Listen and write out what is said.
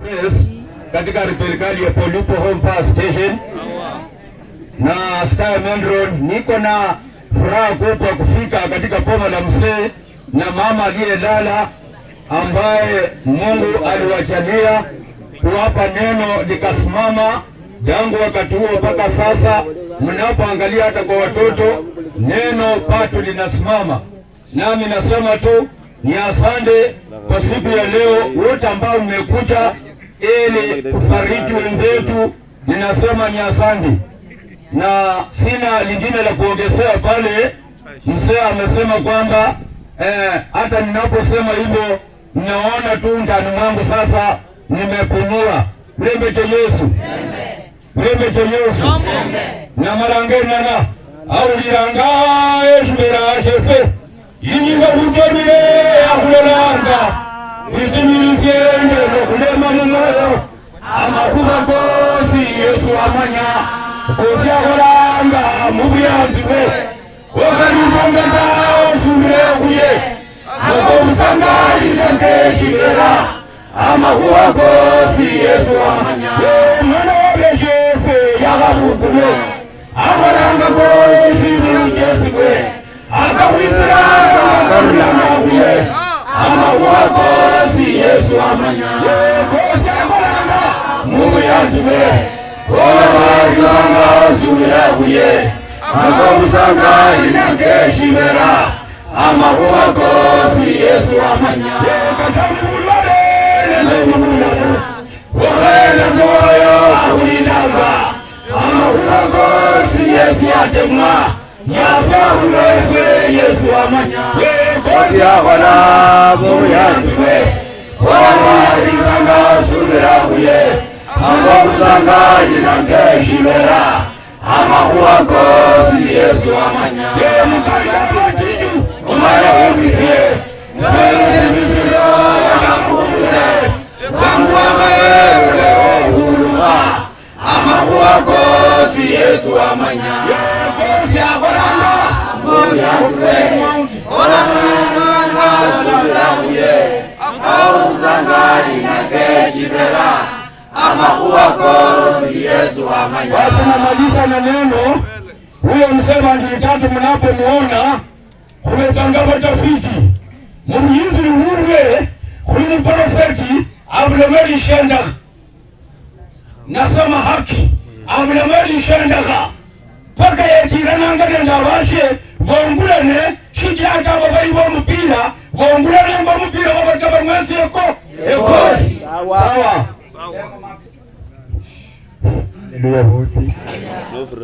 Yes, katika serikali ya Polipo Home Power Station na Sky Main Road. Niko na furaha kubwa kufika katika boma la mzee na mama aliyelala ambaye Mungu aliwajalia kuwapa neno likasimama tangu wakati huo mpaka sasa. Mnapoangalia hata kwa watoto neno pato linasimama, nami nasema tu ni asante kwa siku ya leo wote ambao mmekuja ili kufariji wenzetu, ninasema ni asante, na sina lingine la kuongezea pale. Mzee amesema kwamba eh, hata ninaposema hivyo ninaona tu ndani mwangu sasa nimepumua. Mlembe cha Yesu, mlembe cha Yesu na malangenana auliranga eshubera shefe inyinga kutonile akulolanga izimilisyende nokulema mumoyo amakuba gosi yesu amanya gosi akolanga mubuyazi bwe okanizongeza osubire kuye akomusangalira nkeshibera amakuba gosi yesu amanya mwana wabeshefe yakabugule akolanga gosi zimilujesi bwe akawizira akarulamakuye amakuba gosi yesu amanya gosi akolanga mubuyazi bwe obabalanga osubire kuye akomusangalira nkeshibera amakuba gosi yesu amanya Wahele moyo awinanga amakuba gosi yesu atemwa nyafahulezwe yesu amanya kosi akola muyanzwe wawazikanga osubira kuye akomusangalira nkeshibera amakuba gosi yesu amanya umaya wumvise ngaizemisiro yakafumbule wangu wakaebule ohuluma amakuba gosi yesu amanya kosi akolanga muyanzwe olamanga osubira kuye akomusangalira nkeshibera amakuba gosi yesu amanya basi namaliza na neno huyo msema ndiye tatu mnapomuona kumetangaba tafiti mubuyinziri wulwe kuli muprofeti abulemeli shendaga nasema haki abulemeli shendaga paka yetirananganenda abashe bongulane shityatabo bali bomupira bongulane ngo omupira wabataba mwesi eko ekoli sawa